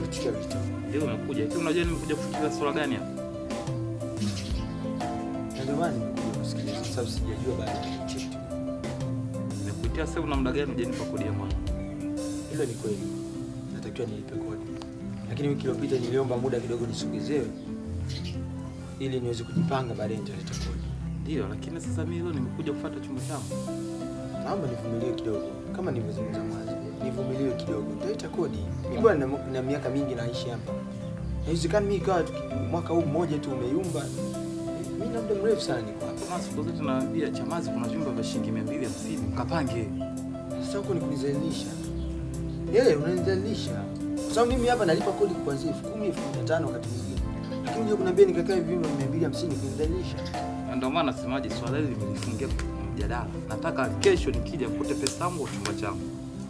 kuchukua vitu. Ndio umekuja. Hivi unajua nimekuja kufikiria swala gani hapa? Na ndio maana nimekuja kusikiliza kwa sababu sijajua bado kitu. Nimekuitia sasa una muda gani hujanipa kodi ya mwana? Hilo ni kweli. Natakiwa nilipe kodi. Lakini wiki iliyopita niliomba muda kidogo nisogezewe ili niweze kujipanga baadaye nitaleta kodi. Ndio, lakini sasa mimi leo nimekuja kufuata chumba changu. Naomba nivumilie kidogo, kama nilivyozungumza mwanzo, nivumilie kidogo, nitaleta kodi. Mimi bwana na, na miaka mingi naishi hapa, haiwezekani mimi ikawa tuki- mwaka huu mmoja tu umeyumba. Mimi na muda mrefu sana niko hapa. Kama siku zote naambia Chamazi kuna vyumba vya shilingi 250 mkapange. Sasa huko ni kunizalilisha. Yeye unanizalilisha. Kwa sababu mimi hapa nalipa kodi kuanzia elfu kumi, elfu kumi na tano wakati mwingine. Lakini unajua kuniambia nikakae vyumba 250 kunizalilisha. Na Ndio maana nasemaje swala hili nimelifungia mjadala. Nataka kesho nikija kute pesa yangu kwa chumba changu.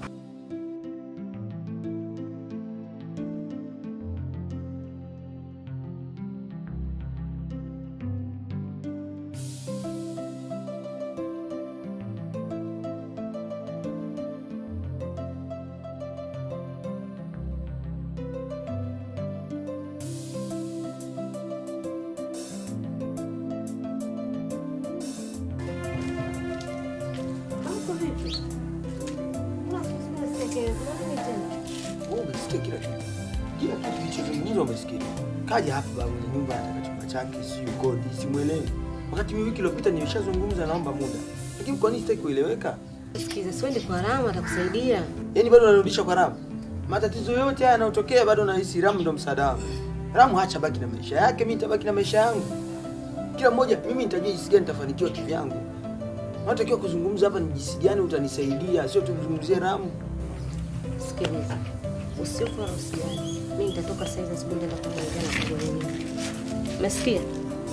Mambo vipi? Unasikia kuna nini tena? Wewe umesikia kila kitu. Kila kitu kilichozungumzwa umesikia. Kaja hapa babu ni nyumba anataka chumba chake, sio kodi, simuelewi. Wakati mimi wiki iliyopita nimeshazungumza naomba muda. Lakini kwa nini sitaki kueleweka? Sikiza, siende kwa Rama atakusaidia. Yaani bado unarudisha kwa Ramu. Matatizo yote haya yanayotokea bado nahisi Ramu ndo msaada wangu. Ramu hacha baki na maisha yake, mimi nitabaki na maisha yangu. Kila mmoja mimi nitajua jinsi gani nitafanikiwa kivyangu. Natakiwa kuzungumza hapa ni jinsi gani utanisaidia, sio tuzungumzie Ramu. Sikiliza, usiofu wala usijali. Mimi nitatoka saa hizi asubuhi nitaenda kuongea na Kagoleni. Umesikia?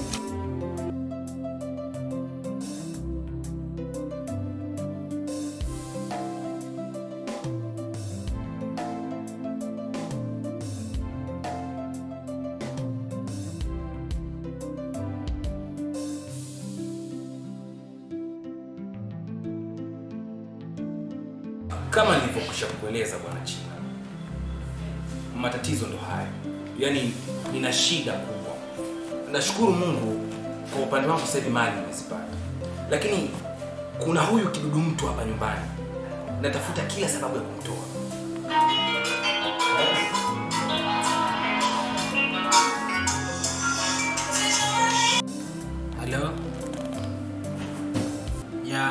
Kama nilivyokwisha kukueleza bwana China, matatizo ndo hayo, yaani nina shida kubwa. Nashukuru Mungu kwa upande wangu, sasa hivi mali nimezipata, lakini kuna huyu kidudu mtu hapa nyumbani, natafuta kila sababu ya kumtoa. Halo ya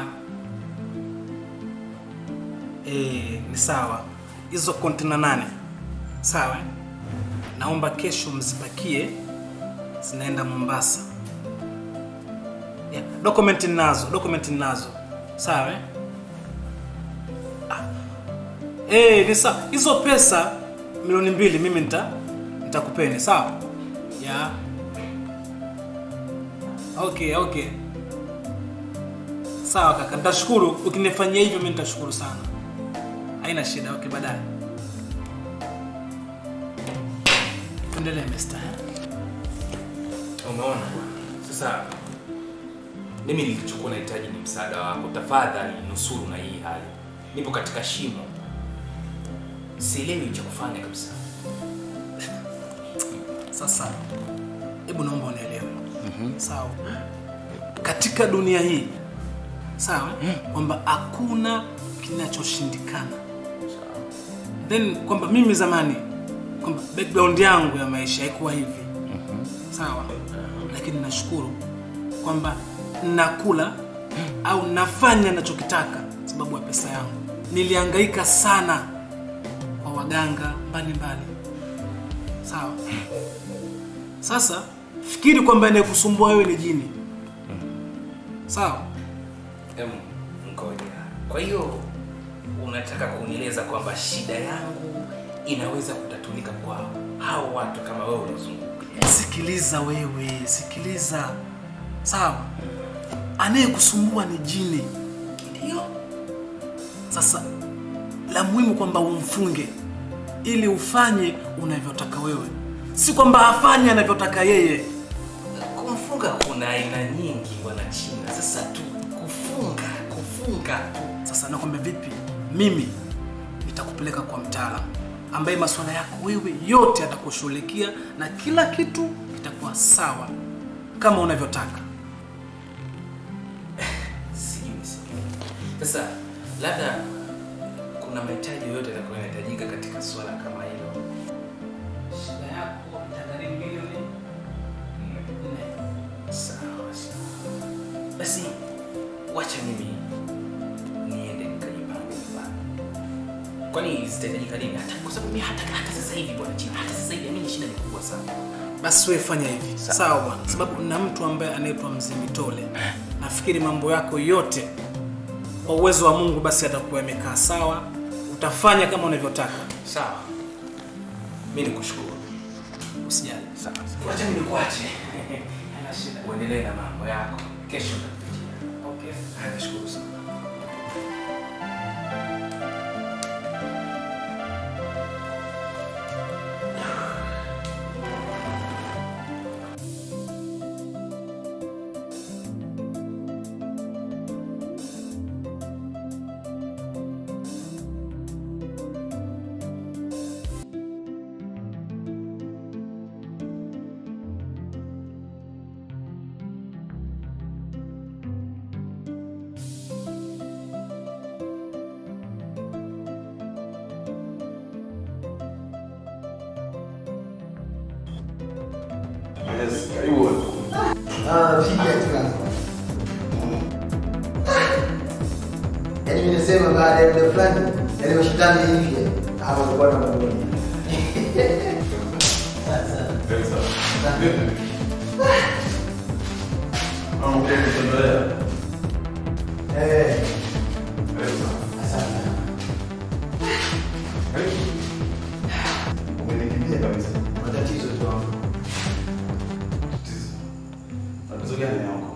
Eh, ni sawa. Hizo kontena nane sawa, eh? naomba kesho mzipakie, zinaenda Mombasa. Yeah, document ninazo, document ninazo, sawa eh? Ah. Eh, ni sawa. Hizo pesa milioni mbili mimi nita nitakupeni, sawa? Yeah. Okay, okay. Sawa kaka, nitashukuru ukinifanyia hivyo, mimi nitashukuru sana. Haina shida. Okay, baadaye. Tuendelee Mr. Umeona sasa, mimi nilichokuwa nahitaji ni msaada wako. Tafadhali nusuru na hii hali, nipo katika shimo, sielewi cha kufanya kabisa. Sasa hebu naomba unielewe. Sawa. Katika dunia hii sawa, kwamba hakuna kinachoshindikana. Then kwamba mimi zamani kwamba background yangu ya maisha haikuwa hivi. Sawa. Lakini nashukuru kwamba nakula au nafanya nachokitaka sababu ya pesa yangu. Nilihangaika sana kwa waganga mbalimbali. Sawa. Sasa fikiri kwamba anayekusumbua wewe ni jini. Sawa? Em, ngoja. Kwa hiyo unataka kunieleza kwamba shida yangu inaweza kutatulika kwa hao watu kama wewe uliozunguka? Sikiliza wewe, sikiliza. Sawa? Anayekusumbua ni jini. Ndio. Sasa la muhimu kwamba umfunge ili ufanye unavyotaka wewe, si kwamba afanye anavyotaka yeye. Kumfunga kuna aina nyingi bwana China. Sasa tu kufunga, kufunga tu. Sasa nakwambia vipi, mimi nitakupeleka kwa mtaalamu ambaye masuala yako wewe yote atakushughulikia na kila kitu kitakuwa sawa kama unavyotaka. Sijui niseme. Sasa labda kuna mahitaji yoyote yatakuwa yanahitajika katika swala kama hilo. Shida yako itagharimu milioni nne. Sawa sawa. Basi wacha mimi niende nikajipange nyumbani. Kwani zitahitajika nini? Hata kwa sababu mimi hata hata sasa hivi bwana chini, hata sasa hivi mimi shida ni kubwa sana. Basi wewe fanya hivi sawa bwana, sababu na mtu ambaye anaitwa Mzee Mitole, nafikiri mambo yako yote kwa uwezo wa Mungu basi atakuwa yamekaa sawa, utafanya kama unavyotaka. Sawa. Mimi nikushukuru. Usijali. Sawa. sawa. Wacha mimi nikuache. Hana shida. Uendelee na mambo yako. Kesho nitakupigia. Okay. Haya, nashukuru sana. Yes, karibu. Ah, vipi katika Yaani mimi nasema baada ya muda fulani, yaani mashindano hivi hapo kwa na mambo. Sasa. Karibu sana. Vipi? Mambo vipi kutembelea? Eh, Karibu sana. asante. Karibu. Umenikimbia kabisa. Matatizo tu hapo. Tatizo. Tatizo gani yako?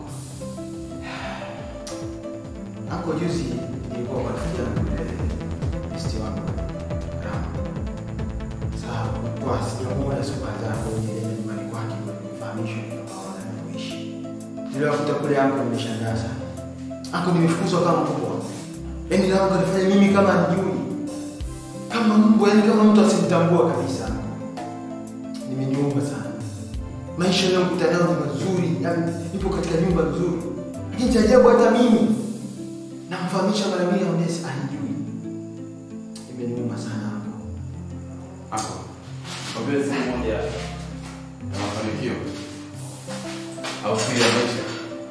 Hapo juzi nilikuwa kwa kuja na yule besti wangu. Rama. Sawa, kwa sijamuona siku kadhaa kwenye ile nyumbani kwake kwa kufahamisha kwamba anaishi. Niliwakuta kule hapo nimeshangaa sana. Hapo nimefukuzwa kama mbwa. Yaani leo kanifanya mimi kama njui. Kama mbwa, yaani kama mtu asinitambua kabisa. Nimeniuma sana. Maisha yanayokuta nayo ni mazuri, yaani nipo katika nyumba nzuri. Lakini cha ajabu hata mimi namfahamisha mara mbili aonesi anijui. Imeniuma sana hapo. Hapo. Kwambia siku moja ya mafanikio. Au siri ya maisha.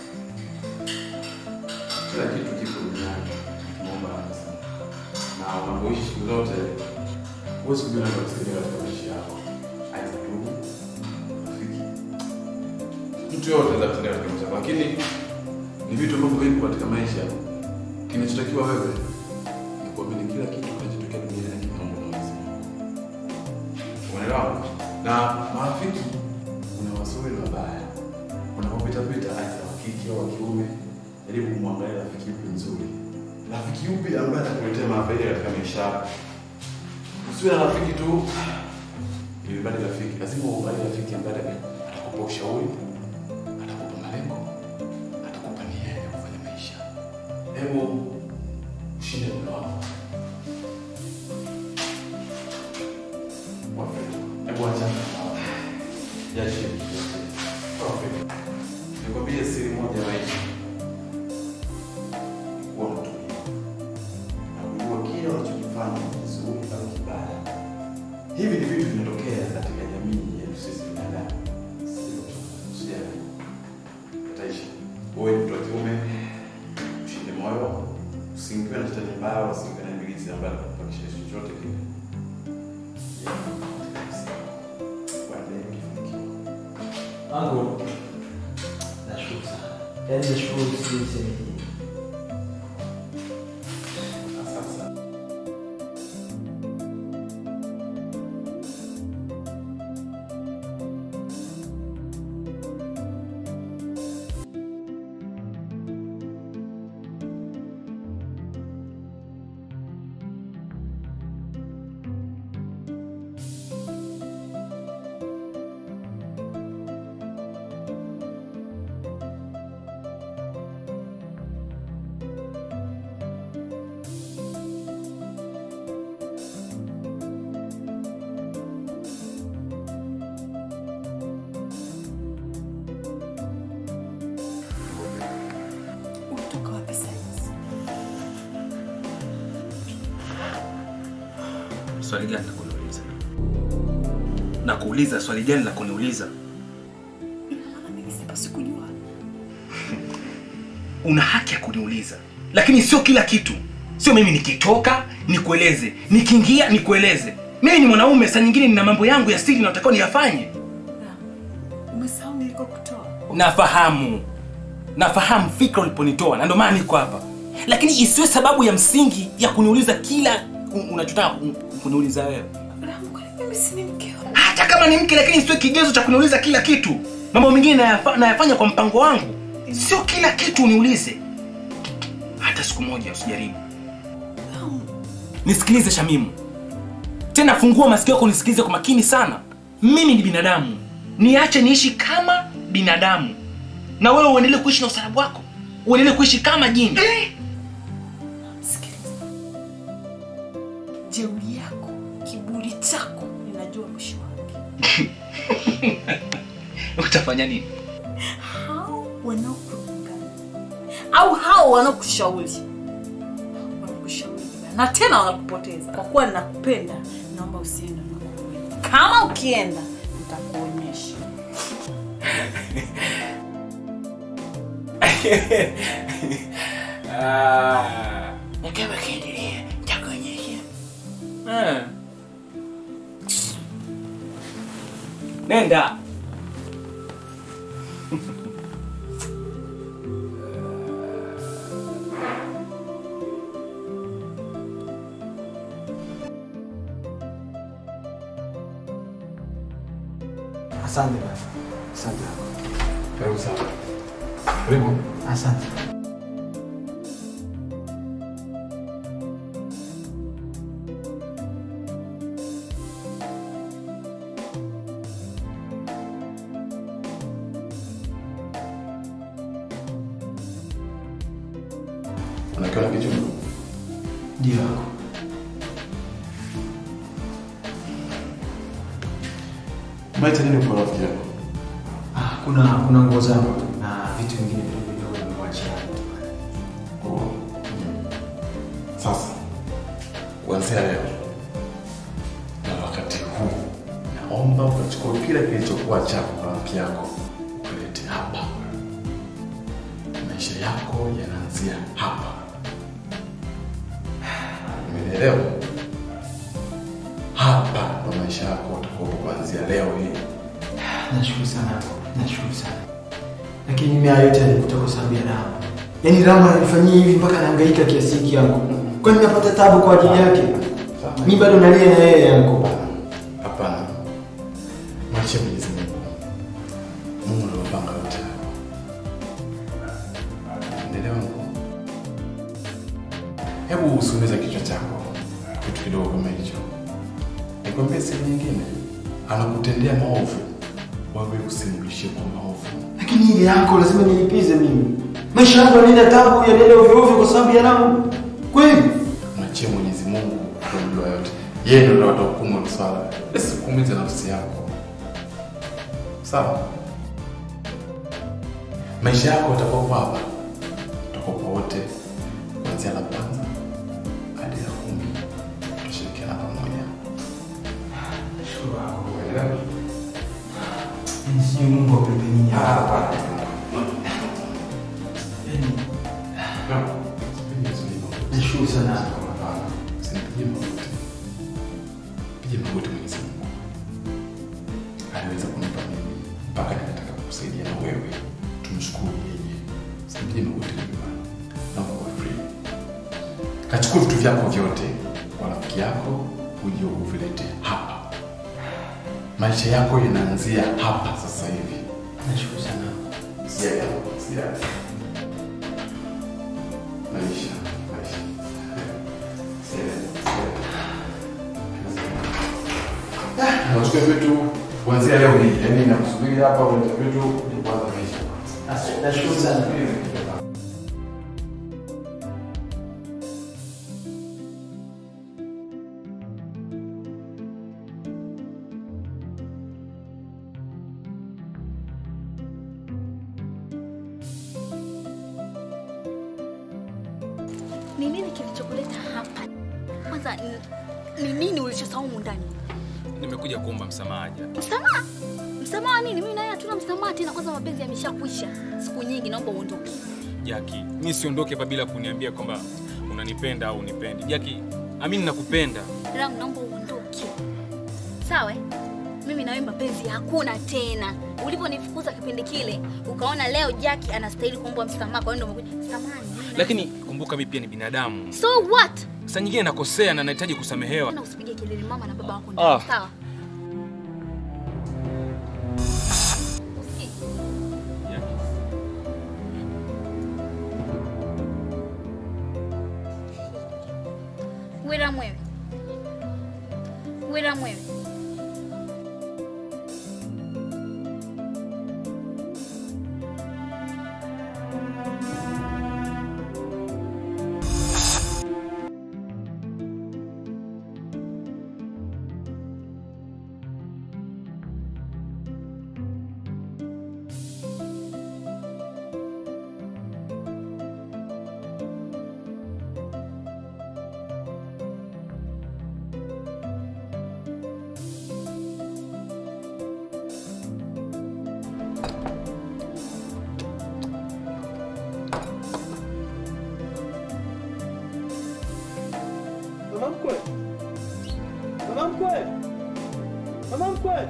Kila kitu kipo duniani. Kimeomba nafasi sana. Na unapoishi siku zote huwezi kujua nani atakusaidia katika maisha yako. Aidha ndugu, rafiki. Mtu yote anaweza kusaidia katika maisha yako. Lakini ni vitu ambavyo vipo katika maisha. Kinachotakiwa wewe ni kuamini kila kitu kinachotokea duniani kinaomba na Mwenyezi Mungu. Unaelewa? Na marafiki kuna wazuri na wabaya. Unapopita pita aidha wa kike au wa kiume, jaribu kumwangalia rafiki yupi nzuri. Rafiki yupi ambaye atakuletea mafaida katika maisha yako. Usiwe na rafiki tu ili bali rafiki, lazima uangalie rafiki ambaye atakupa ushauri, atakupa malengo, atakupa nia ya kufanya maisha. Hebu ushinde muda wako. Wapendwa, hebu achana na hao. Jiachie. Wapendwa, nikwambie siri moja ya maisha. Kuwa mtulivu. Na kujua kile unachokifanya ni kizuri au kibaya. Hivi ni vitu vinatokea katika jamii yetu sisi binadamu. Sio usijali. Yataishi. Wewe ni mtu wa kiume, ushinde moyo, usiingiwe na shetani mbaya, usiingiwe na ibilisi ambaye atakupakisha chochote kile. Wangu nashukuru sana. Yaani nashukuru sisi swali gani la kuniuliza? Na kuuliza swali gani la kuniuliza? Sikujua. Una haki ya kuniuliza, lakini sio kila kitu. Sio mimi nikitoka nikueleze, nikiingia nikueleze. Mimi ni mwanaume, saa nyingine nina mambo yangu ya siri natakiwa niyafanye. Umesahau nilikokutoa. Nafahamu, nafahamu fikra uliponitoa, na ndio maana niko hapa, lakini isiwe sababu ya msingi ya kuniuliza kila u- unachotaka ku- kuniuliza wewe. Ramu, kwani mimi si ni mkeo? Hata kama ni mke, lakini isiwe kigezo cha kuniuliza kila kitu. Mambo mengine nayafa, nayafanya kwa mpango wangu, sio kila kitu uniulize. Hata siku moja usijaribu. Ramu, Nisikilize Shamimu, tena fungua masikio yako nisikilize kwa makini sana. Mimi ni binadamu, niache niishi kama binadamu, na wewe uendelee kuishi na usalabu wako, uendelee kuishi kama jini. sikiliza. Jeuri yako, kiburi chako, ninajua mwisho wake. Utafanya nini? Hao wanaokudanganya au hao wanaokushauri wanakushauri vibaya, na tena wanakupoteza. Kwa kuwa ninakupenda, naomba usiende unakokwenda. Kama ukienda, nitakuonyesha. Na kama kiendelea, nitakuonyesha. Eh. Nenda. Asante baba. Asante. Karibu sana. Karibu. Asante. Unakiona kichungu? Ndio wako. Maita nini kwa rafiki yako? Ah, kuna kuna nguo zangu na vitu vingine vidogo vidogo nimewachia. Oh. Sasa kuanzia leo na wakati huu, naomba ukachukua kile kilichokuwa chako kwa rafiki yako ukalete hapa. Maisha yako yanaanzia hapa. Umenielewa? Hapa ndo maisha yako utakuwa kuanzia leo hii. Nashukuru sana. Nashukuru sana. Lakini mimi haya yote yalikuta kwa sababu ya Ramu. Yaani Ramu ananifanyia hivi mpaka anahangaika kiasi hiki yangu. Kwani napata tabu kwa ajili yake? Mimi bado nalia na yeye yangu. Hapana, mwachie Mwenyezi Mungu. Mungu ndio mpanga yote hayo. Unaelewa Mungu? Hebu usiumize kichwa chako kitu kidogo kama hicho. Nikwambie siri nyingine, anakutendea maovu, wewe usimrudishie kwa maovu. Lakini ile yako lazima nilipize mimi. Maisha yangu yanaenda tabu, yanaenda ovyo ovyo kwa sababu ya Ramu. Kweli? Mwachie Mwenyezi Mungu kujua yote. Yeye ndio atahukumu hilo swala. Usikuumize nafsi yako. Sawa? Maisha yako utakuwa hapa. Utakuwa wote kuanzia la kwanza hadi la kumi. Tutashirikiana pamoja. Nashukuru wako. Umeelewa? Yaani sijui Mungu apende nini hapa. Yaani nashukuru sana. Usinipigie magoti. Pigie magoti Mwenyezi Mungu. Aliweza kunipa mimi mpaka nikataka kukusaidia na wewe. Tumshukuru yeye. Usinipigie magoti mimi bwana. Naomba uwe free. Kachukua vitu vyako vyote kwa rafiki yako uje uvilete hapa. Maisha yako yanaanzia hapa sasa hivi. Nashukuru sana. Siaga, siaga. Maisha, maisha. Nachukua vitu kuanzia leo hii, yaani nakusubiri hapa ulete vitu ni kwanza maisha. As- Nashukuru sana. Ni nini kilichokuleta hapa? Kwanza n- ni nini ulichosahau humu ndani? Nimekuja kuomba msamaha Jackie. Msamaha? Msamaha wa nini? Mimi na yeye hatuna msamaha tena, kwanza mapenzi yameshakwisha siku nyingi, naomba uondoke. Jackie, mi siondoke hapa bila kuniambia kwamba unanipenda au unipendi. Jackie, amini nakupenda. Ram, naomba uondoke. Sawa? eh? Mimi na wewe mapenzi hakuna tena. Uliponifukuza kipindi kile, ukaona leo Jackie anastahili kuomba msamaha, kwa hiyo ndio umekuja. Samahani. mimi na- Lakini kumbuka mi pia ni binadamu. So what? Saa nyingine nakosea na nahitaji kusamehewa. Tena usipige kelele mama na baba wako ndani, Ah. sawa? Usi- Jackie. Wira mwewe. Wira mwewe. Mama mkwe. Mama mkwe. Mama mkwe.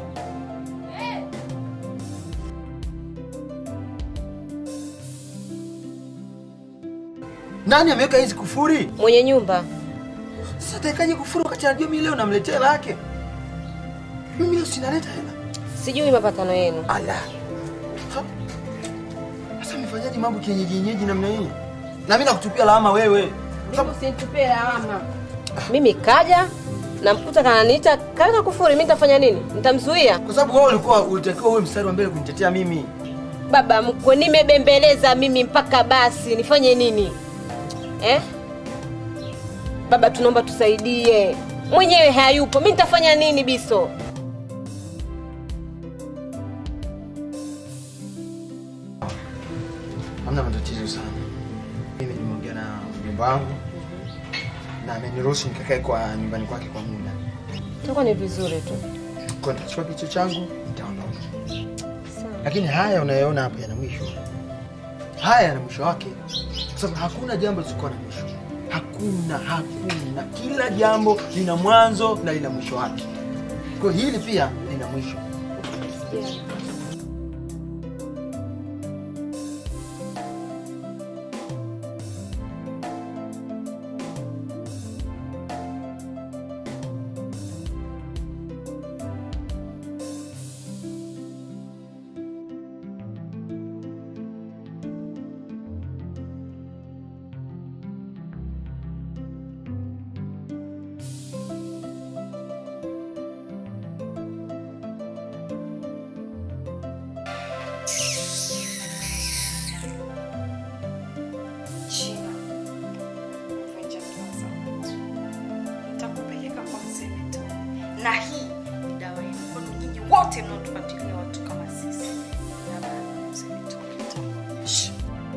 Nani ameweka hizi kufuri? Mwenye nyumba Sasa atakaje kufuru wakati anajua mimi leo namletea hela yake? Mimi leo sinaleta hela. sijui mapatano yenu. Ala. Ha? Sasa mfanyaje mambo kienyeji yenyeji namna hii? Na mimi nakutupia lawama wewe. Sababu Usinitupie lawama. Mimi kaja namkuta kananiita kaweka kufuri, mimi nitafanya nini? Nitamzuia? kwa sababu wewe ulikuwa ulitakiwa uwe mstari wa mbele kunitetea mimi. Baba mkwe, nimebembeleza mimi mpaka basi, nifanye nini eh? Baba, tunaomba tusaidie, mwenyewe hayupo, mi nitafanya nini Biso? Hamna matatizo sana. Mimi nimeongea na mjomba wangu na ameniruhusu nikakae kwa nyumbani kwake kwa muda. Itakuwa ni vizuri tu. Kwa nitachukua kichwa changu nitaondoka. Lakini haya unayoona hapa yana mwisho. Haya yana mwisho wake. Kwa sababu hakuna jambo lisikuwa na mwisho. Hakuna, hakuna. Kila jambo lina mwanzo na lina mwisho wake. Kwa hiyo hili pia lina mwisho. China. Vunja Plaza. Nitakupeleka kwa mzee Mito. Na hii ni dawa yenu kwenu nyinyi wote mnaotufuatilia watu kama sisi. Na baada ya mzee Mito nitakuonyesha.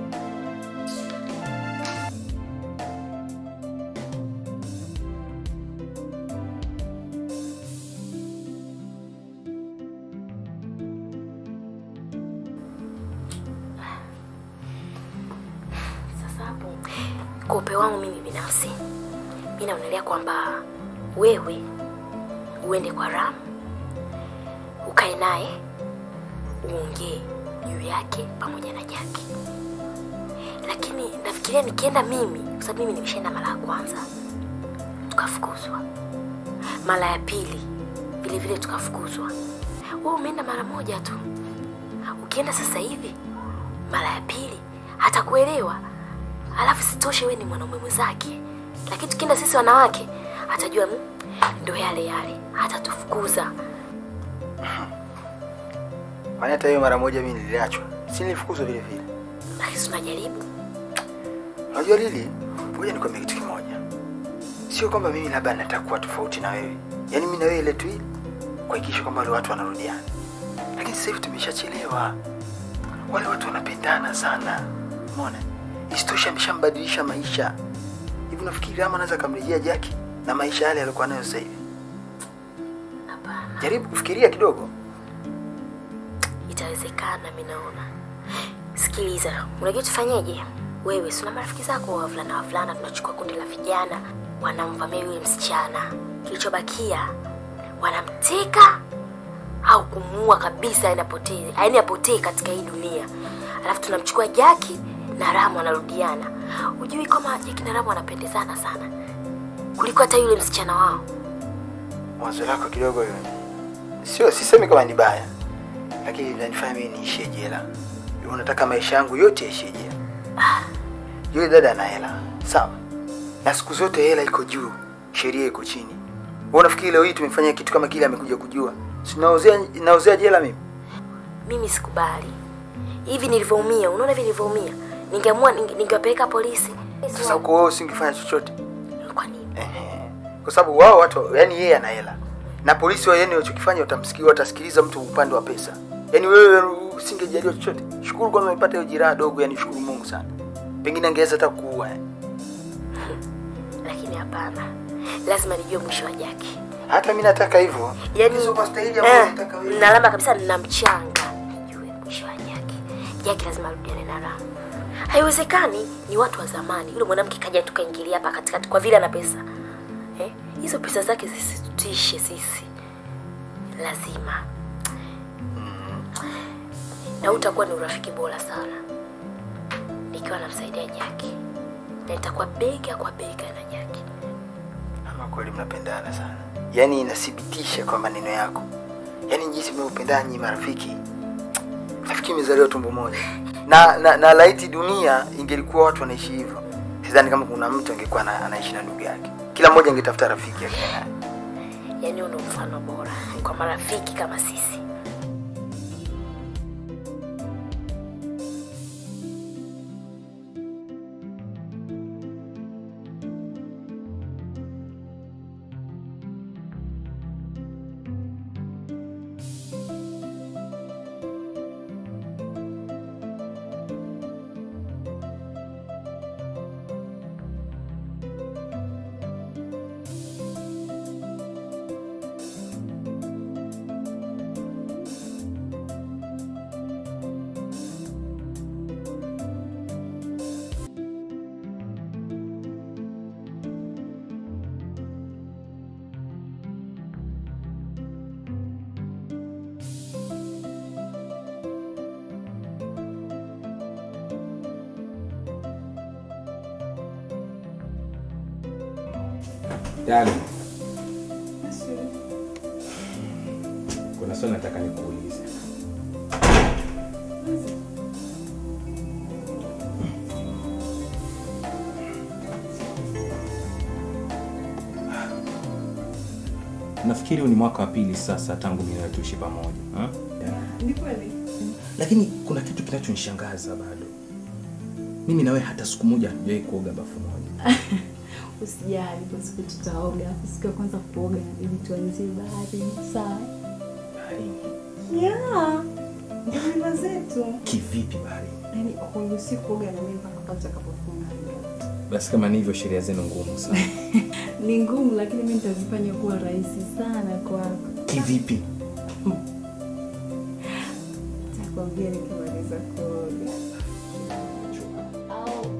Sasa hapo kwa upeo wangu mimi binafsi, mi naonelea kwamba wewe uende kwa Ram, ukae naye uongee juu yake pamoja na Jaki, lakini nafikiria nikienda mimi, kwa sababu mimi nimeshaenda mara ya kwanza tukafukuzwa, mara ya pili vile vile tukafukuzwa. Wewe umeenda mara moja tu, ukienda sasa hivi mara ya pili hatakuelewa alafu sitoshe we ni mwanaume mwenzake lakini tukienda sisi wanawake atajua "Mm, ndo yale yale hatatufukuza Kwani hata hiyo mara moja mimi niliachwa. Si nilifukuzwa vile vile. lakini si tunajaribu Unajua Lili, ngoja nikwambie kitu kimoja. Sio kwamba mimi labda nataka kuwa tofauti na wewe. Yaani mimi na wewe ile tu ile kuhakikisha kwamba wale watu wanarudiana. Lakini sasa hivi tumeshachelewa. Wale watu wanapendana sana. Umeona? Isitoshe ameshambadilisha maisha. Hivi unafikiri Rama anaweza kumrejea Jackie? na maisha yale alikuwa nayo sasa hivi? Hapana, Jaribu kufikiria kidogo. itawezekana. Mi naona. Sikiliza, unajua tufanyeje? Wewe si una marafiki zako wavulana wavulana, tunachukua kundi la vijana, wanamvamia yule msichana, kilichobakia wanamteka au kumuua kabisa, yani apotee, yani apotee katika hii dunia. Alafu tunamchukua Jaki na Ramu wanarudiana. Hujui kama Jaki na Ramu wanapendezana sana kuliko hata yule msichana wao. Wazo lako kidogo hiyo. Sio, sisemi kama ni baya, lakini linanifanya mimi niishie jela. Unataka maisha yangu yote yaishie jela? Yule dada ana hela, sawa, na siku zote hela iko juu, sheria iko chini. Wewe unafikiri leo hii tumefanya kitu kama kile amekuja kujua? Si naozea naozea jela mimi? Mimi sikubali. Hivi nilivyoumia, unaona hivi nilivyoumia, ningeamua ninge- ningewapeleka polisi. Sasa uko wewe usingefanya chochote. Kwa nini? Ehe. Kwa sababu wao watu, yani yeye ana hela. Na polisi wao yani walichokifanya watamsikia watasikiliza mtu upande wa pesa. Yaani wewe usingejaliwa chochote. Shukuru kwanza umepata hiyo jiraha dogo, yani shukuru Mungu sana. Pengine angeweza hata kuua. eh. Lakini hapana, lazima nijue mwisho wa Jaki. Hata mimi nataka hivyo. Yaani Hizo kwa staili ambayo eh, unataka wewe. nalama kabisa na mchanga. Nijue mwisho wa Jaki. Jaki lazima arudiane na Ramu. Haiwezekani, ni watu wa zamani. Yule mwanamke kaja tukaingilia hapa katikati kwa vile ana pesa. Eh? Hizo pesa zake zisitutishe sisi. Lazima. Na utakuwa ni urafiki bora sana. Nikiwa namsaidia Jaki. Na nitakuwa bega kwa bega na Jaki. Ama kweli mnapendana sana. Yaani inathibitisha kwa maneno yako. Yaani jinsi mnavyopendana nyinyi marafiki. Nafikiri mmezaliwa tumbo moja. Na na, na laiti dunia ingelikuwa watu wanaishi hivyo. Sidhani kama kuna mtu angekuwa na, anaishi na ndugu yake. Kila mmoja angetafuta rafiki yake naye. Yaani huo ndo mfano bora kwa marafiki kama sisi. Darling. Kuna swali nataka nikuulize. Nafikiri huu ni mwaka wa pili sasa tangu mimi na wewe tuishi pamoja. ha? Ni kweli. Lakini kuna kitu kinachonishangaza bado. Mimi na wewe hata siku moja hatujawahi kuoga bafu moja. Usijali, kwa siku tutaoga. Alafu siku ya kwanza kuoga inabidi tuanzie bahari. Sawa? Baharini. Yeah. Ndio mila zetu. Kivipi baharini? Yaani huruhusi kuoga na mimi mpaka pale utakapofunga ndoa. Basi kama ni hivyo sheria zenu ngumu sana. Ni ngumu lakini mimi nitazifanya kuwa rahisi sana kwako. Kivipi? Nitakwambia nikimaliza kuoga. Au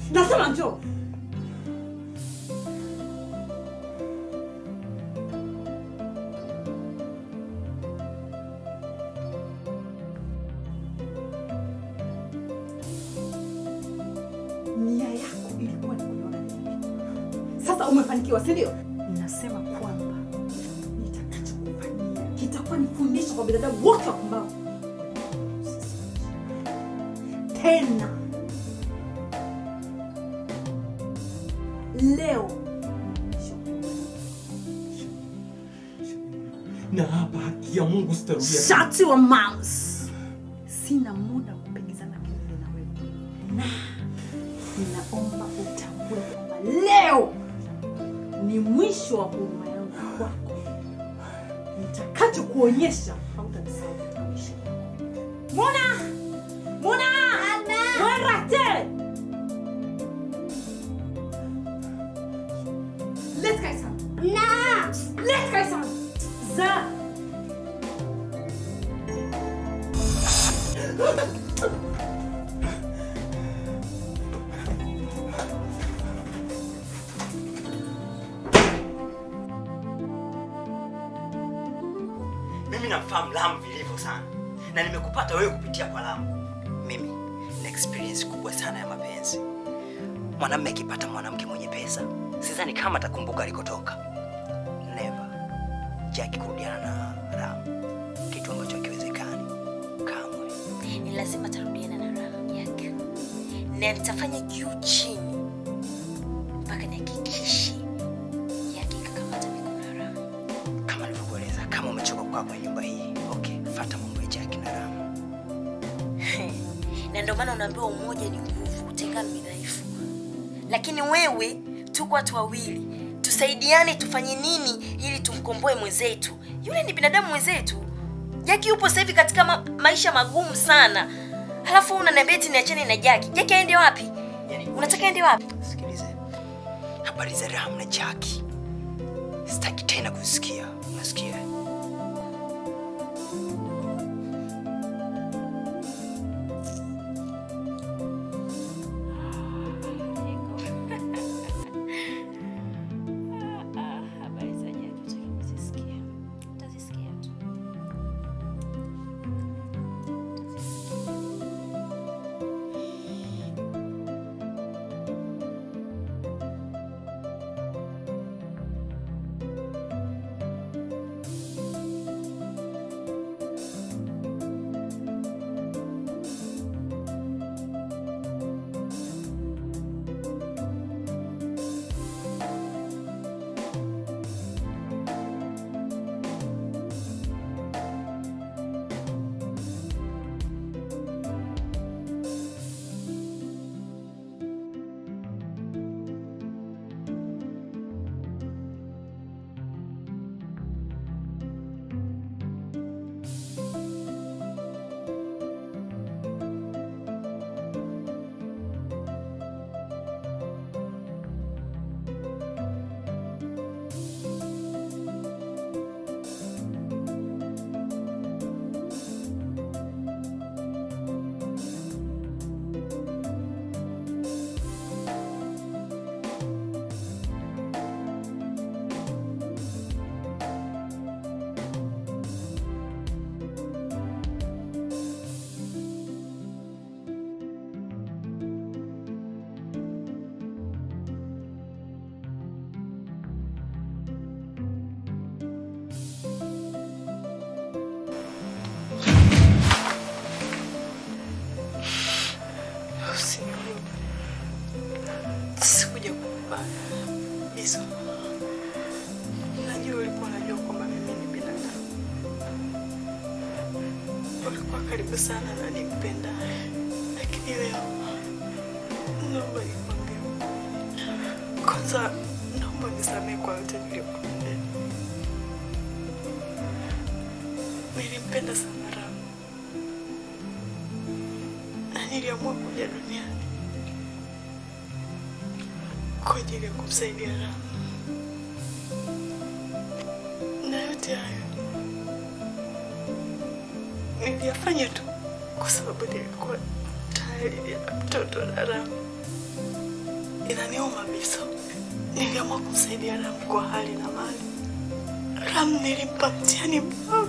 Nasema njoo. Nia yako ilikuwa ni kuniona mimi. Sasa umefanikiwa, si ndio? Ninasema kwamba nitakachokufanyia kitakuwa ni fundisho kwa binadamu wote wapumbavu. Tena leo na hapa haki ya Mungu sitarudia. Shut your mouth. Sina muda wa kupigizana kelele na wewe. Na ninaomba utambue kwamba leo ni mwisho wa huruma yangu kwako. Nitakachokuonyesha hautanisahau katika maisha yako. Mona! Mona! Werate! Let's go son. Na! Let's go son. Za! mimi namfahamu Lamu vilivyo sana na nimekupata wewe kupitia kwa Lamu. Mimi na experience kubwa sana ya mapenzi. Mwanamume akipata mwanamke mwenye pesa, sidhani kama atakumbuka alikotoka. Never. Jackie kurudiana na Lamu, kitu ambacho hakiwezekani kamwe. ni lazima tarudiana na raha yake na nitafanya juu chini mpaka nihakikishe yake ikakamata mikono ya raha Kama nilivyokueleza, kama umechoka kukaa kwenye nyumba hii, okay, fuata mambo ya Jackie na Lamu. na ndio maana unaambiwa umoja ni nguvu utengano ni dhaifu lakini wewe tuko watu wawili tusaidiane tufanye nini ili tumkomboe mwenzetu yule ni binadamu mwenzetu jaki yupo sasa hivi katika ma maisha magumu sana halafu unaniambia eti niachane na jaki jaki aende wapi unataka aende wapi Habari za Lamu na Jackie sitaki tena kusikia. Unasikia? habari za jaki utaki kuzisikia utazisikia tu Sikuja kukupa hizo. Najua ulikuwa unajua kwamba mimi ni binadamu. Ulikuwa karibu sana na nimpenda, lakini leo naomba nikwambie ukweli. Kwanza naomba nisamehe kwa yote niliyokutendea. Nilimpenda sana Ramu na niliamua kuja duniani kwa ajili ya kumsaidia Ramu. Na yote hayo niliyafanya tu kwa sababu nilikuwa tayari nina mtoto na Ramu. inaniuma Biso. Niliamua kumsaidia Ram kwa hali na mali. Ram nilimpa mtihani mdogo,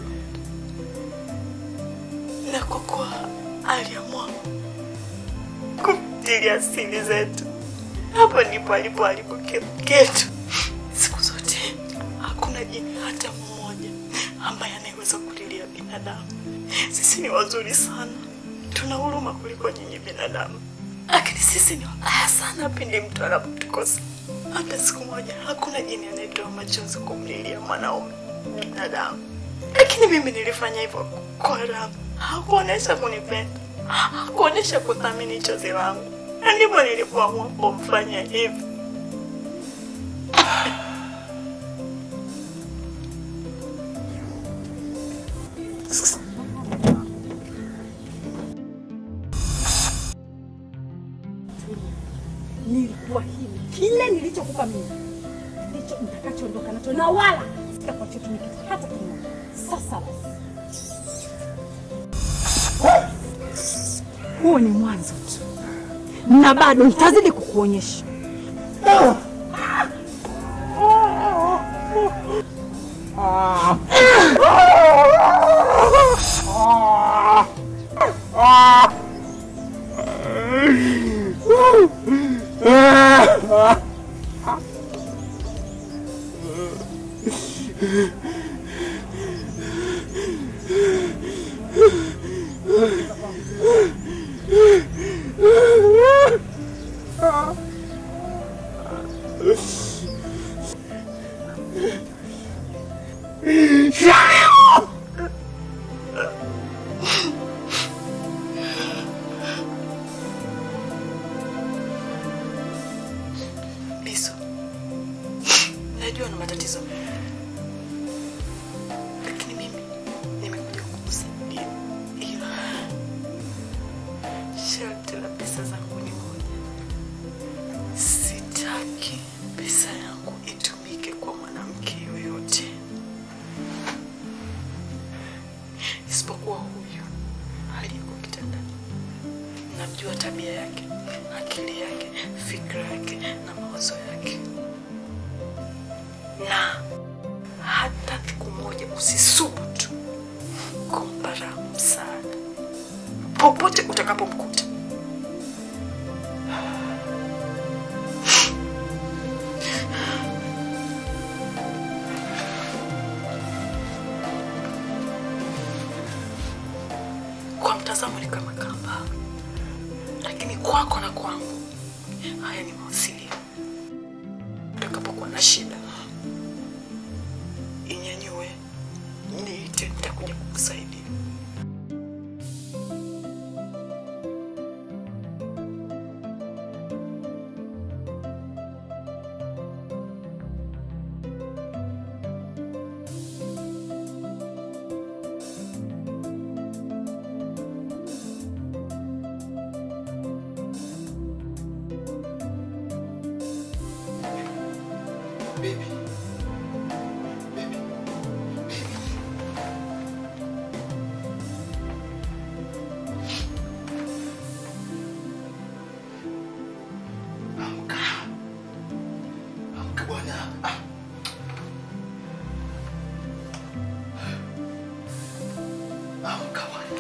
na kwa kuwa aliamua kumtilia siri zetu, hapo ndipo alipoharibu kila kitu. Siku zote hakuna jini hata mmoja ambaye anayeweza kulilia binadamu. Sisi ni wazuri sana, tuna huruma kuliko nyinyi binadamu, lakini sisi ni wabaya sana pindi mtu anapotukosa. Hata siku moja hakuna jini anayetoa machozi kumlilia mwanaume binadamu, lakini mimi nilifanya hivyo kwa Ram. Hakuonesha kunipenda, hakuonesha kuthamini chozi langu, na ndipo nilipoamua kumfanya hivi. Nilikuwa hivi kile nilichokupa mimi ndicho mtakachoondoka nacho, na wala sitakuachia tumie kitu hata kimoja. Sasa basi, huo ni mwanzo tu, na bado nitazidi kukuonyesha. Biso, najua na matatizo mengi, lakini mimi nimekuja kukusaidia, ila sharti la pesa zangu ni moja. Sitaki pesa yangu itumike kwa mwanamke yoyote isipokuwa huyu aliyeko kitandani. Namjua tabia yake, akili yake, fikra yake na mawazo yake, na hata siku moja usisubutu kumpa Ram msaada popote utakapomkuta. Kwa mtazamo ni kama kamba, lakini kwako na kwangu haya ni mawasiliano. Utakapokuwa na shida, inyanyue, niite, nitakuja kukusaidia. Baby. Amka. Amka bwana. Ah. Amka bwana.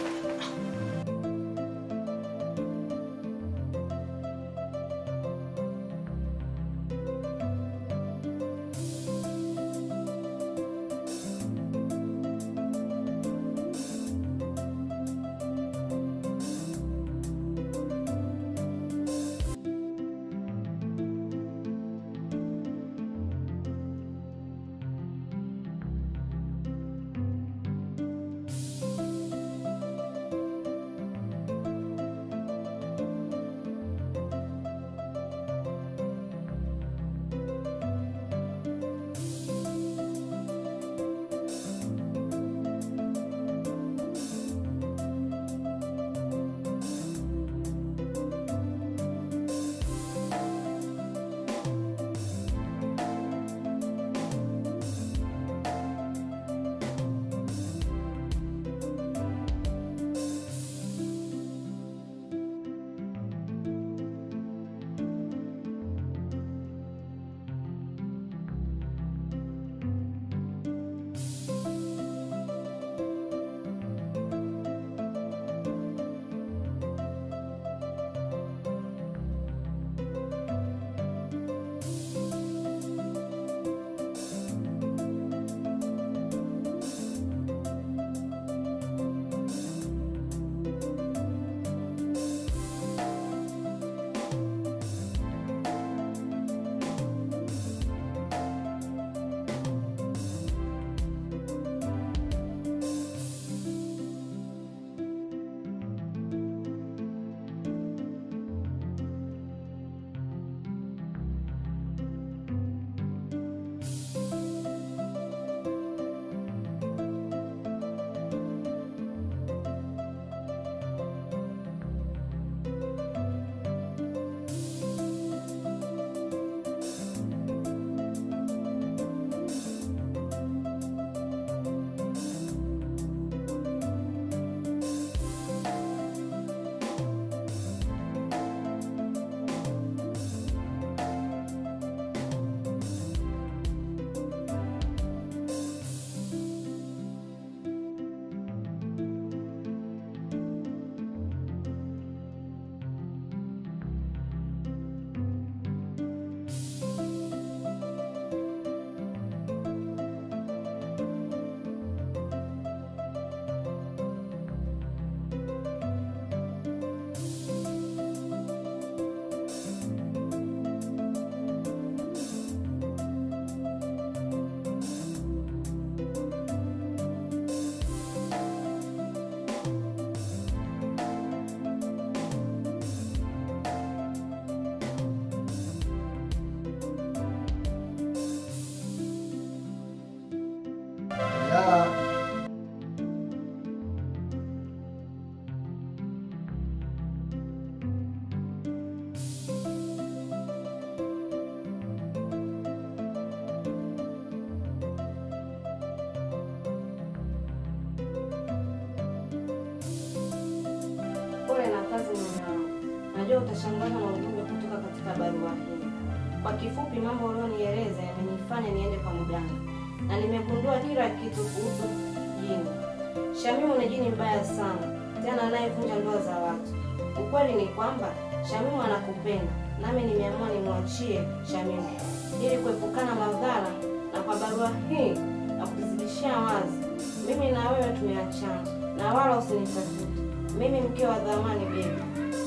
Najua utashangazwa na ujumbe kutoka katika barua hii. Kwa kifupi, mambo ulionieleza yamenifanya niende kwa mganga na nimegundua kila kitu kuhusu jini. Shamimu ni jini mbaya sana, tena anayevunja ndoa za watu. Ukweli ni kwamba Shamimu anakupenda, nami nimeamua nimwachie Shamimu ili kuepukana madhara, na kwa barua hii na kuzidishia wazi, mimi na wewe tumeachana, na wala usinitafute mimi, mke wa dhamani bebi.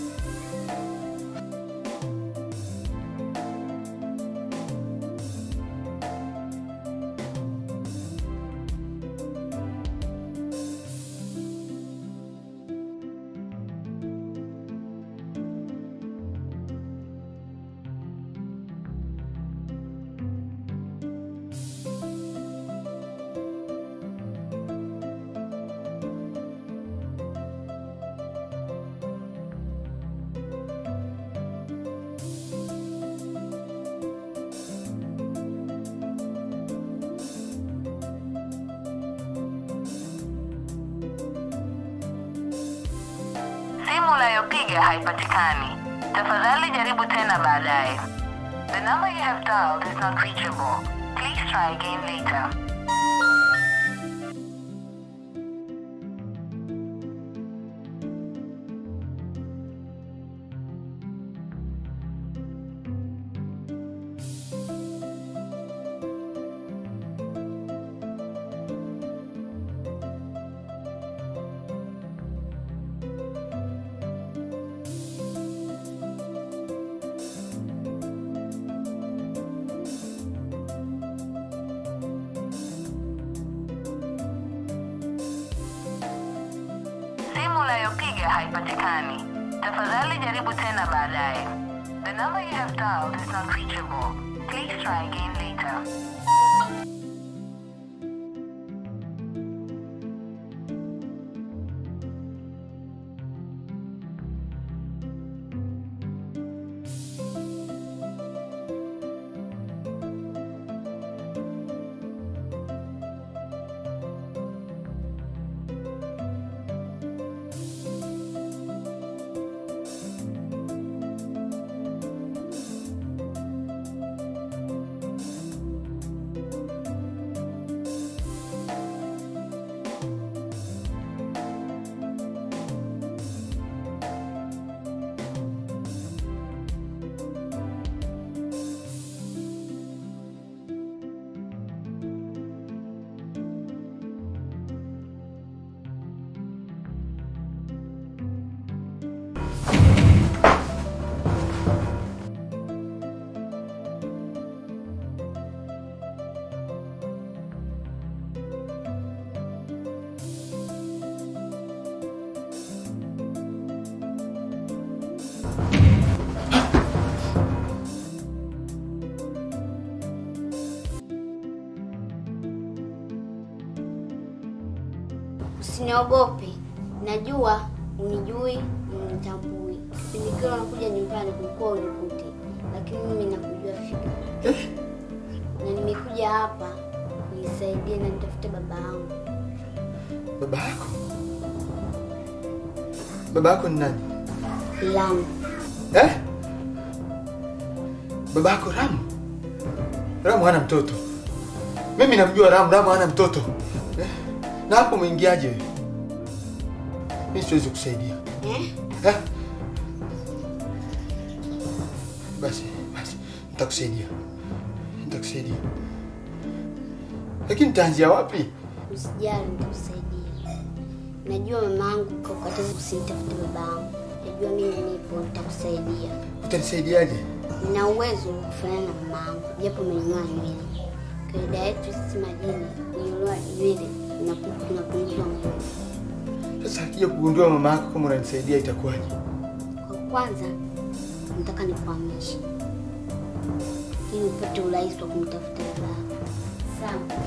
Simu unayopiga haipatikani. Tafadhali jaribu tena baadaye. The number you have dialed is not reachable. Please try again later. Simu unayopiga haipatikani. Tafadhali jaribu tena baadaye. The number you have dialed is not reachable. Please try again later. Usiniogope, najua unijui, unitambui. Kipindi kile unakuja nyumbani kulikuwa unikute, lakini mimi nakujua fika, na nimekuja hapa nisaidie na nitafute baba yangu. Baba yako? Baba yako ni nani? Lamu, Eh? Baba yako Ramu? Ramu hana mtoto. Mimi namjua Ramu, Ramu hana mtoto. Eh? Na hapo umeingiaje wewe? Mimi siwezi kusaidia. eh? Eh? Basi, basi, nitakusaidia. Nitakusaidia. Lakini nitaanzia wapi? Usijali, nitakusaidia. Najua mama yangu kakataza usinitafute baba yangu. Najua mimi nipo, nitakusaidia. Utanisaidiaje? Nina uwezo wa kufanana na mama yangu, japo amenyoa nywele. Kawaida yetu sisi majini, kunyolewa nywele inapu- kunapunguzwa nguvu. Sasa akija kugundua mama yako kama unanisaidia itakuwaje? Kwa kwanza, nataka nikuhamishe ili upate urahisi wa kumtafuta baba yako. Sawa?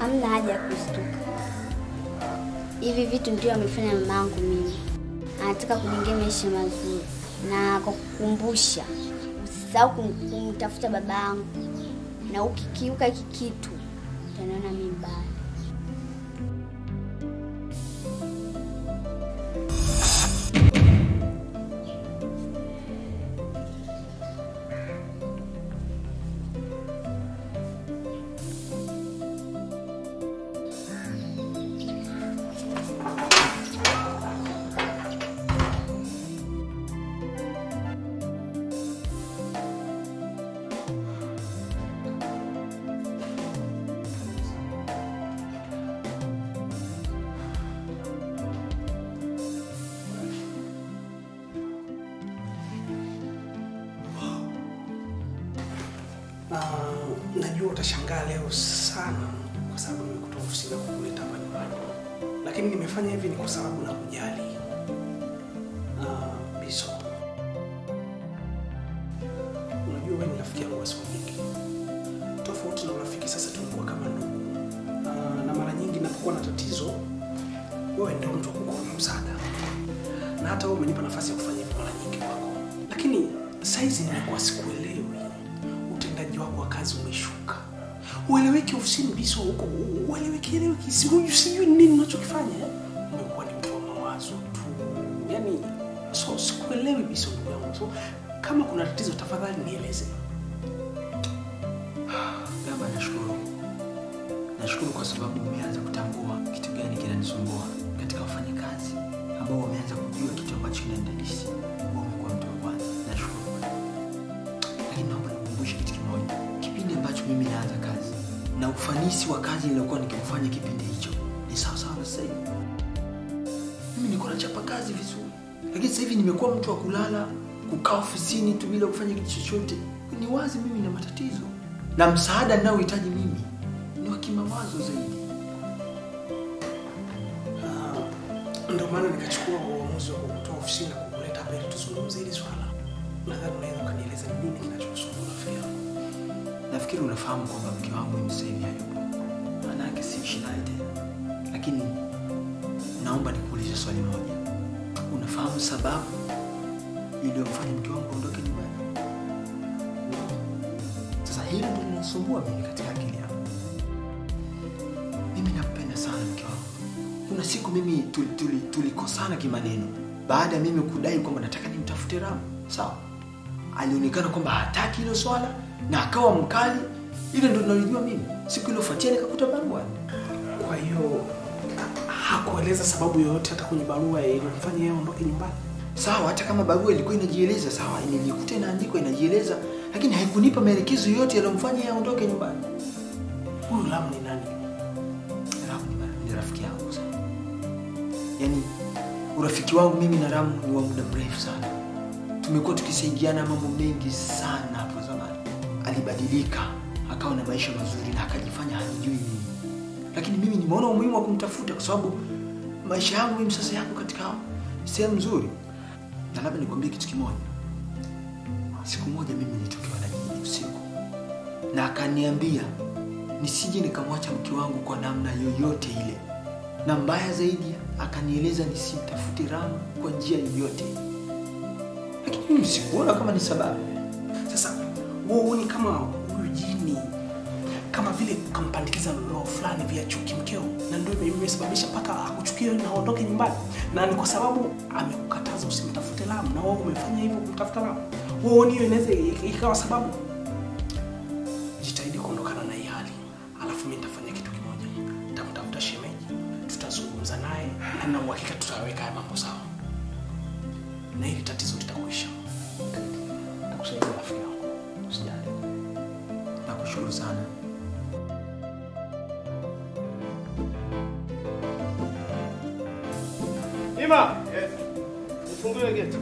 hamna haja ya kustuka. Hivi vitu ndio amefanya mama yangu mimi, anataka kujengea maisha mazuri, na kwa kukumbusha, usisahau kum- kumtafuta baba yangu, na ukikiuka hiki kitu utaniona mimi mbaya. na najua utashangaa leo sana kwa sababu nimekutoa ofisini na kukuleta hapa nyumbani, lakini nimefanya hivi ni kwa sababu na kujali. Uh, Biso, unajua wewe ni rafiki yangu wa siku nyingi, tofauti na urafiki sasa tumekuwa kama ndugu. Uh, na mara nyingi napokuwa na tatizo, wewe ndio mtu wa kukuomba msaada, na hata wewe umenipa nafasi ya kufanya hivi mara nyingi kwako, lakini saizi nimekuwa sikuelewi utendaji wako wa kazi umeshuka, ueleweki ofisini Biso, huko ueleweki eleweki, sijui sijui nini unachokifanya eh? Umekuwa ni mtu wa mawazo tu, yani so sikuelewi Biso ndugu yangu, so kama kuna tatizo tafadhali nieleze. Gamba, nashukuru, nashukuru kwa sababu umeanza kutambua kitu gani kinanisumbua katika wafanyakazi ambao wameanza kujua kitu ambacho kinanidadisi. Wewe umekuwa mtu wa kwanza, nashukuru. Lakini naomba nikukumbushe kitu kimoja, kipindi ambacho mimi naanza kazi na ufanisi wa kazi niliokuwa nikifanya kipindi hicho ni sawa sawa na sasa hivi. Mimi nilikuwa nachapa kazi vizuri, lakini sasa hivi nimekuwa mtu wa kulala, kukaa ofisini tu bila kufanya kitu chochote. Ni wazi mimi na matatizo, na msaada ninaohitaji mimi ni wa kimawazo zaidi. Ah, Ndio maana nikachukua uamuzi wa kukutoa ofisini na kukuleta hapa ili tuzungumze hili swala. Nadhani unaweza ukanieleza ni nini kinachokusumbua rafiki yangu. Nafikiri unafahamu kwamba mke wangu mimi sasa hivi hayupo, maanake siishi naye tena, lakini naomba nikuulize swali moja. Unafahamu sababu iliyomfanya mke wangu aondoke nyumbani? Sasa hilo ndio linasumbua mimi katika akili yangu. Mimi nampenda sana mke wangu. Kuna siku mimi tulikosana tuli, tuli tulikosana kimaneno baada ya mimi kudai kwamba nataka nimtafute Ramu, sawa? Alionekana kwamba hataki hilo swala na akawa mkali. Ile ndo nalijua mimi. Siku iliyofuatia nikakuta barua. Kwa hiyo hakueleza sababu yoyote hata kwenye barua iliyomfanya yeye aondoke nyumbani. Sawa, hata kama barua ilikuwa inajieleza, sawa, nilikuta inaandikwa inajieleza, lakini haikunipa maelekezo yoyote yaliyomfanya yeye aondoke nyumbani. Huyu Lamu ni nani? Ramu ni, ni rafiki yangu sana. Yaani urafiki wangu mimi na Ramu ni wa muda mrefu sana. Tumekuwa tukisaidiana mambo mengi sana hapo zamani. Alibadilika, akawa na maisha mazuri na akajifanya hanijui mimi. Lakini mimi nimeona umuhimu wa kumtafuta kwa sababu maisha yangu mimi sasa yako katika sehemu nzuri. Na labda nikwambie kitu kimoja. Siku moja mimi nilitokewa na jini usiku, na akaniambia nisije nikamwacha mke wangu kwa namna yoyote ile, na mbaya zaidi akanieleza nisimtafute Ramu kwa njia yoyote, lakini mimi sikuona kama ni sababu. Sasa wewe huoni kama huyu jini kama vile kampandikiza roho fulani vya chuki mkeo, na ndio ime- imesababisha mpaka akuchukie na aondoke nyumbani, na ni kwa sababu amekukataza usimtafute Lamu na wewe umefanya hivyo kumtafuta Lamu. Wewe huoni hiyo inaweza ikawa sababu? Jitahidi kuondokana na hii hali, alafu mimi nitafanya kitu kimoja, nitamtafuta shemeji, tutazungumza naye na na uhakika tutaweka haya mambo sawa, na hili tatizo litakuisha. Nitakusaidia rafiki yangu, usijali. Nakushukuru sana. Ima, nifungulie geti.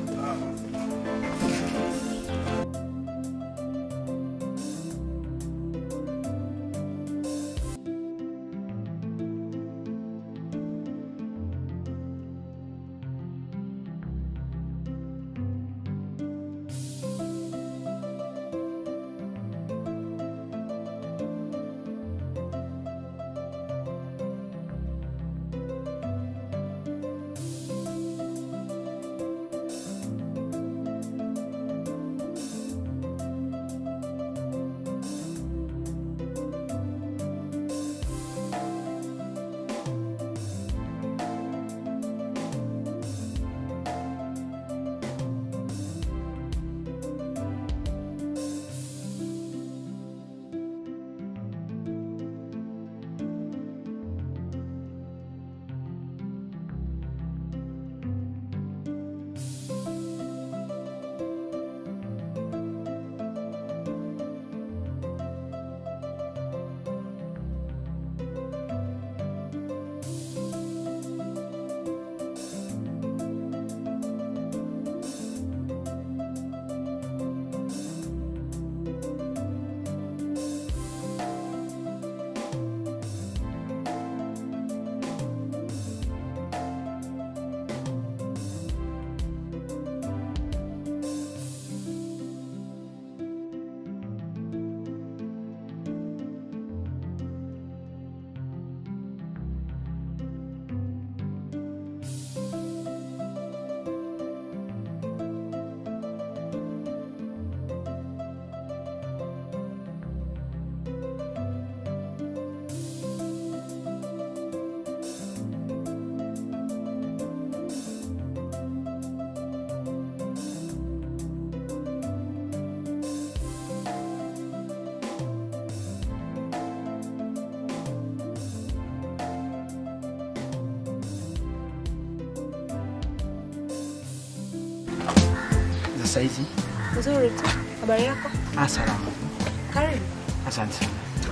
Za saizi? Nzuri tu. Habari yako? Ah, salama. Karibu. Asante sana.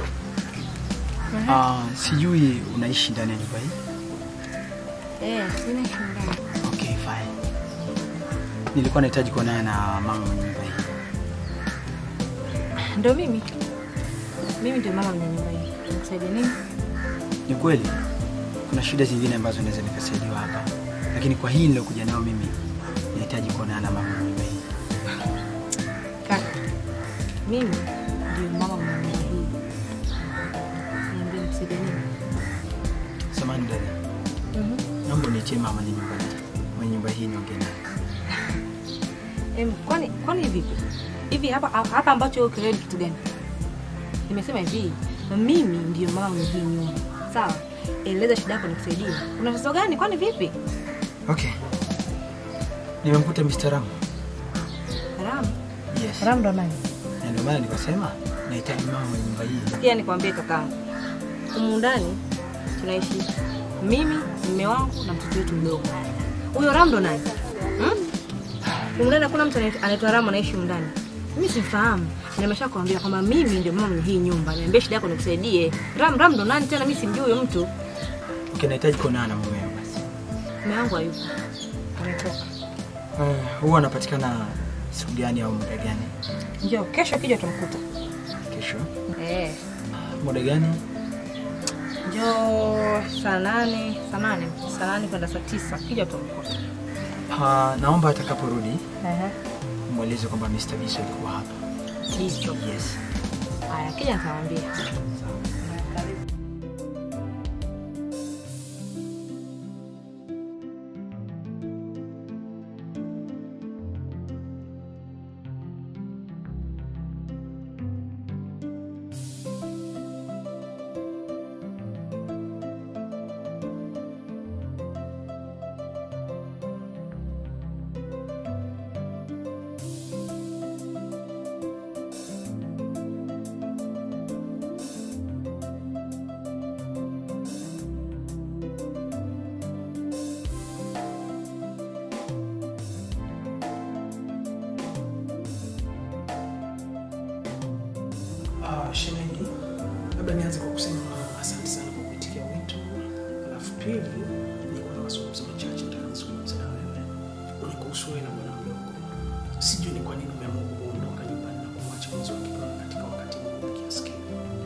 Ah, sijui unaishi ndani ya nyumba hii? Eh, sina shindani. Okay, fine. Nilikuwa nahitaji kuonana na mama mwenye nyumba hii. Ndio mimi. Mimi ndio mama mwenye nyumba hii. Nikusaidia nini? Ni kweli kuna shida zingine ambazo naweza nikasaidiwa hapa, lakini kwa hii nilokuja nayo mimi nahitaji kuonana na mama mwenye nyumba hii. Kaka. Mimi ndio mama mwenye nyumba hii. Niambie nikusaidia nini? Samahani dada, Mhm. naomba uniitie mama mwenye nyumba hii, mwenye nyumba hii niongee naye. Em, kwani kwani vipi? Hivi hapa hapa ambacho wewe ukielewa kitu gani? Nimesema hivi, mimi ndio mama mwenye hii nyumba. Sawa? Eleza shida yako nikusaidie. Una tatizo gani? Kwani vipi? Okay. Nimemkuta Mr. Ram. Ram. Yes. Ram ndo nani? Na ndio maana nikasema nahitaji mama mwenye nyumba hii. Pia nikwambie kakaangu, humu ndani tunaishi mimi, mume wangu na mtoto wetu mdogo. Huyo Ram ndo nani? Hmm? Humu ndani hakuna mtu anaitwa- anaitwa Ram anaishi humu ndani. Mimi simfahamu. Nimeshakwambia kwamba mimi ndio mama mwenye hii nyumba. Niambie shida yako nikusaidie. Ram Ram ndo nani tena? Mimi simjui huyo mtu. Okay, nahitaji kuonana na mumeo basi. Mume wangu hayupo. Ametoka. Uh, huwa anapatikana siku gani au muda gani? Njoo kesho kija utamkuta. Kesho. Eh. Muda gani? Njoo saa nane, saa nane, saa nane kwenda saa tisa. Kija utamkuta. Uh, naomba atakaporudi Ehe. mweleze kwamba Mr. Biso alikuwa hapa. Hicho. Yes. Haya, kija nitamwambia. Uh, shemeji, labda nianze kwa kusema asante sana kwa kuitikia wito. Alafu pili, nilikuwa na mazungumzo machache nataka nizungumze na wewe. Ni kuhusu wewe na bwana mdogo. Sijui ni kwa nini umeamua kuondoka nyumbani na kumwacha mwenzi wake pale katika wakati mgumu kiasi kile.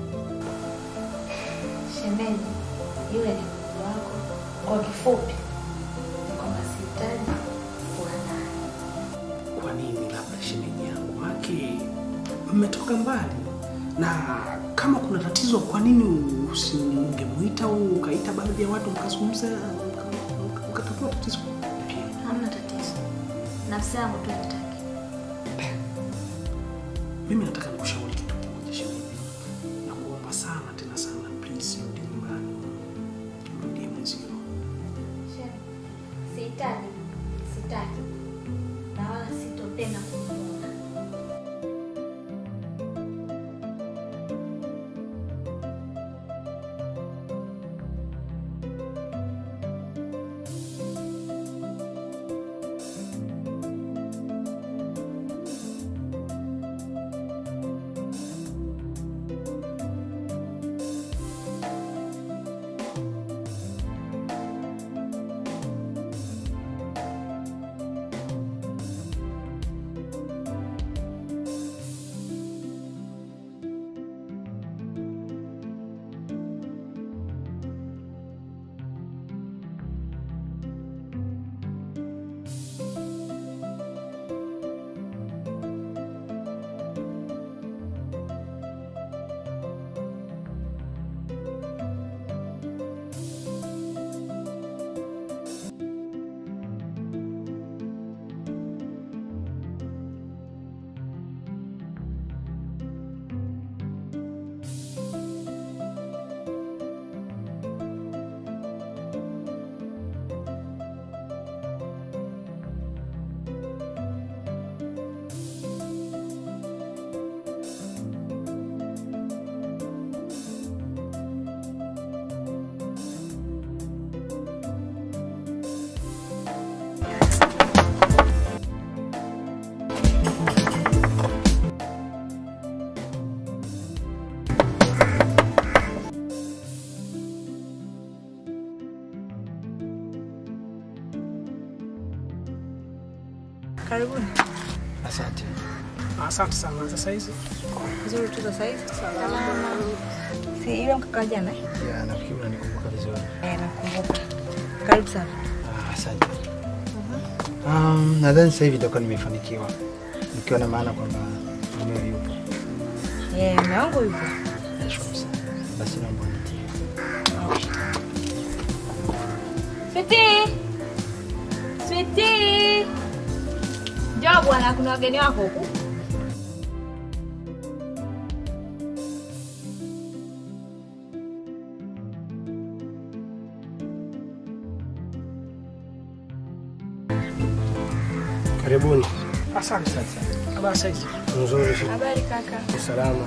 Shemeji, yule ni mdogo wako. Kwa kifupi, ni kwamba sihitaji kuwa naye. Kwa nini labda shemeji yangu? Maki mmetoka mbali na kama kuna tatizo, kwa nini usingemuita au ukaita baadhi ya watu mkazungumza mka- mka- mkatatua tatizo? Hamna tatizo. Nafsi yangu tu inataki. Mimi nataka nikushauri kitu kimoja shemeji, na kuomba sana tena sana, please rudi nyumbani, mrudie mwenzio. Shemeji, Sihitaji, sitaki. Na wala sitopenda kumuona. Karibuni. Asante. Asante sana. Sasa hizi Nzuri tu sasa hivi. Salama. Si ile mkaka jana? eh? Ya, nafikiri unanikumbuka vizuri. Eh, nakumbuka. Karibu sana. Ah, Asante. Um, nadhani sasa hivi itakuwa nimefanikiwa nikiwa na maana kwamba mumeo yupo. Eh, mume wangu yupo. Nashukuru sana. Basi naomba unitie. Switi. Switi. Njoo bwana, kuna wageni wako huku. Karibuni. asante sana. Habari sasa hizi? Nzuri. Habari kaka. Salama.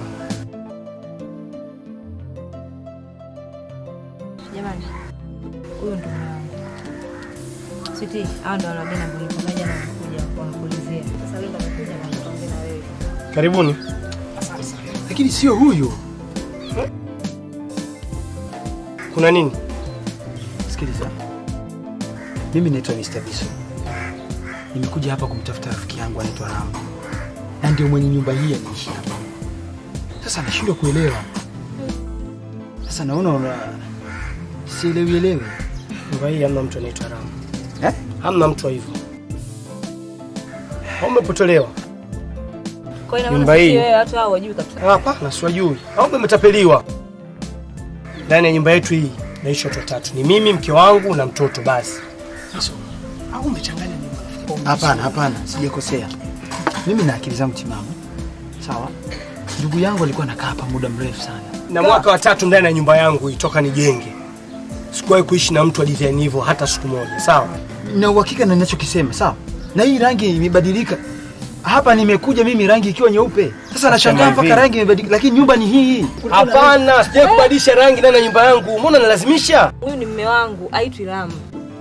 Jamani, huyu ndo mume wangu. Switi, hao ndo wale wageni ambao nilikuwa jana wamekuja wanakuulizia. Sasa wewe ndo umekuja na nikaongea na wewe. Karibuni. Asante sana. Lakini sio huyu. Kuna nini? Sikiliza. Mimi naitwa Mr. Biso. Nimekuja hapa kumtafuta rafiki yangu anaitwa Ramu. Na ndio mwenye nyumba hii anaishi hapa. Sasa nashindwa kuelewa. Sasa naona una sielewi elewi. Nyumba hii hamna mtu anaitwa Ramu. Eh? Hamna mtu wa hivyo. Au umepotelewa? Kwa hiyo Nyumba inaona hii- sisi wewe watu hao wajui kabisa. Hapana, siwajui. Au umetapeliwa? Ndani ya nyumba yetu hii naishi watu watatu. Ni mimi, mke wangu na mtoto basi. Sasa au umechanganya nyumba? Hapana, hapana, sijakosea. Mimi na akili zangu timamu. Sawa? Ndugu yangu alikuwa anakaa hapa muda mrefu sana. Na mwaka wa tatu ndani ya nyumba yangu hii toka nijenge. Sikuwahi kuishi na mtu wa design hivyo hata siku moja. Sawa? Na uhakika na ninachokisema, sawa? Na hii rangi imebadilika. Hapa nimekuja mimi rangi ikiwa nyeupe. Sasa nashangaa hivi. mpaka rangi imebadilika, lakini nyumba ni hii hii. Hapana, sijawahi kubadilisha rangi ndani ya nyumba yangu. Mbona nalazimisha? Huyu ni mume wangu, aitwi Ramu.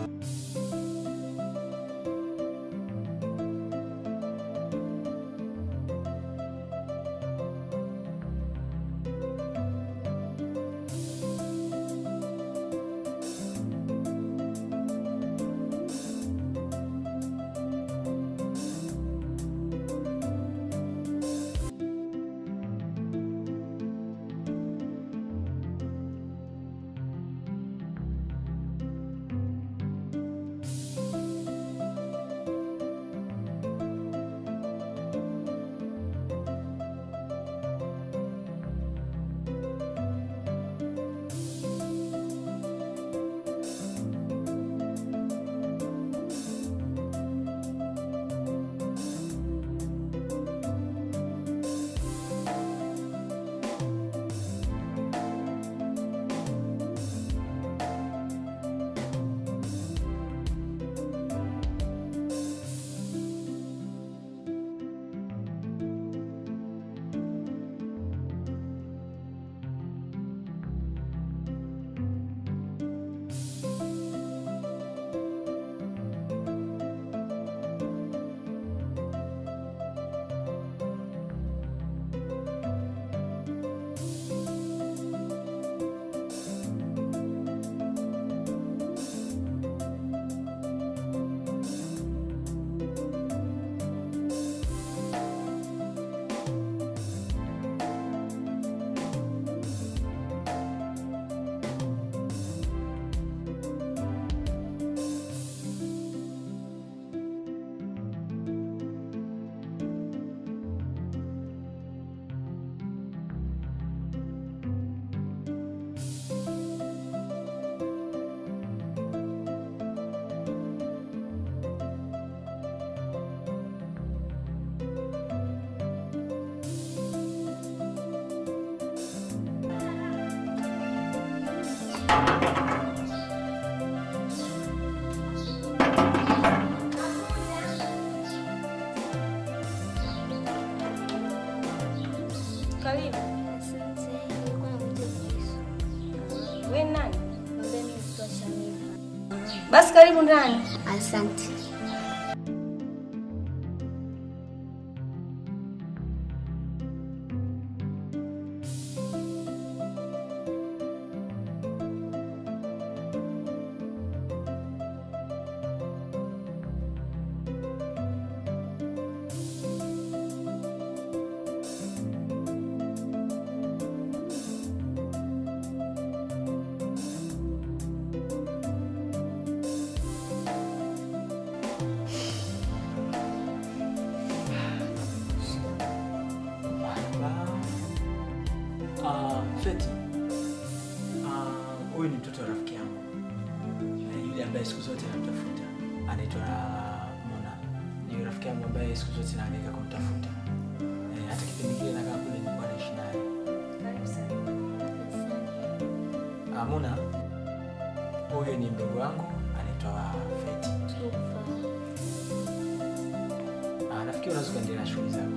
Karibu. Wewe ni nani? Basi karibu ndani. Asante. Huyu ni mtoto wa rafiki yangu Eh, yule ambaye siku zote namtafuta, anaitwa Mona. Ni rafiki yangu ambaye siku zote naangaika kumtafuta. Eh, hata kipindi kile nakaa kule nilikuwa naishi naye. Ah, Mona, huyu ni mdogo wangu anaitwa Feti. Ah, nafikiri unaweza kuendelea na shughuli zako.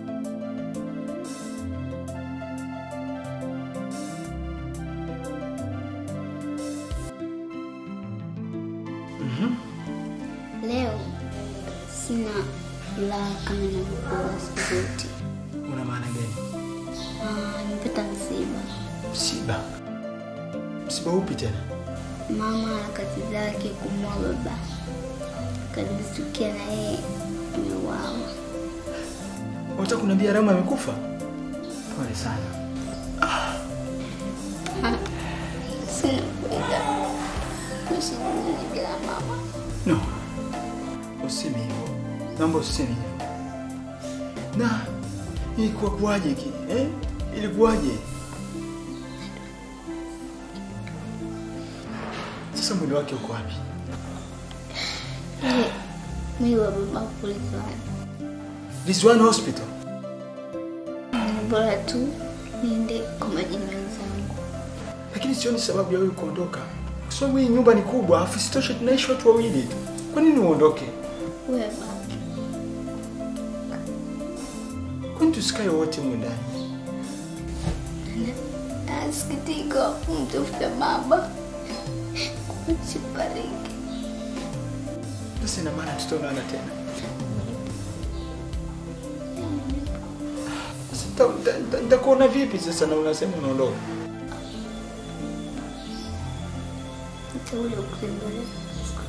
Leo sina furaha kama nilivyokuwa siku zote. Una maana gani? Ah, nimepata msiba. Msiba? Msiba upi tena? Mama harakati zake kumua baba, kadhibitukia na yeye ameuawa. Unataka kuniambia Rama amekufa? Pole sana. Sina kwenda kuishi duniani bila mama. No. Useme hivyo. Naomba useme hivyo. Na ilikuwa kuwaje ki? Eh? Ilikuwaje? Sasa mwili wake uko wapi? Yeye, Mwili wa baba kulizwani. Rizwan Hospital. Ni bora tu niende kwa majini wenzangu. Lakini sioni sababu ya wewe kuondoka. Kwa sababu hii nyumba ni kubwa, afu sitoshe tunaishi watu wawili tu. Kwa nini uondoke? Wewe baki. Kwani tusikae wote humu ndani? Nasikitika kumtafuta baba kuchipariki. Sasa ina maana tutaonana tena. Sasa nita- nita- nita- nitakuona vipi sasa na unasema unaondoka? Nitakuja kutembelea siku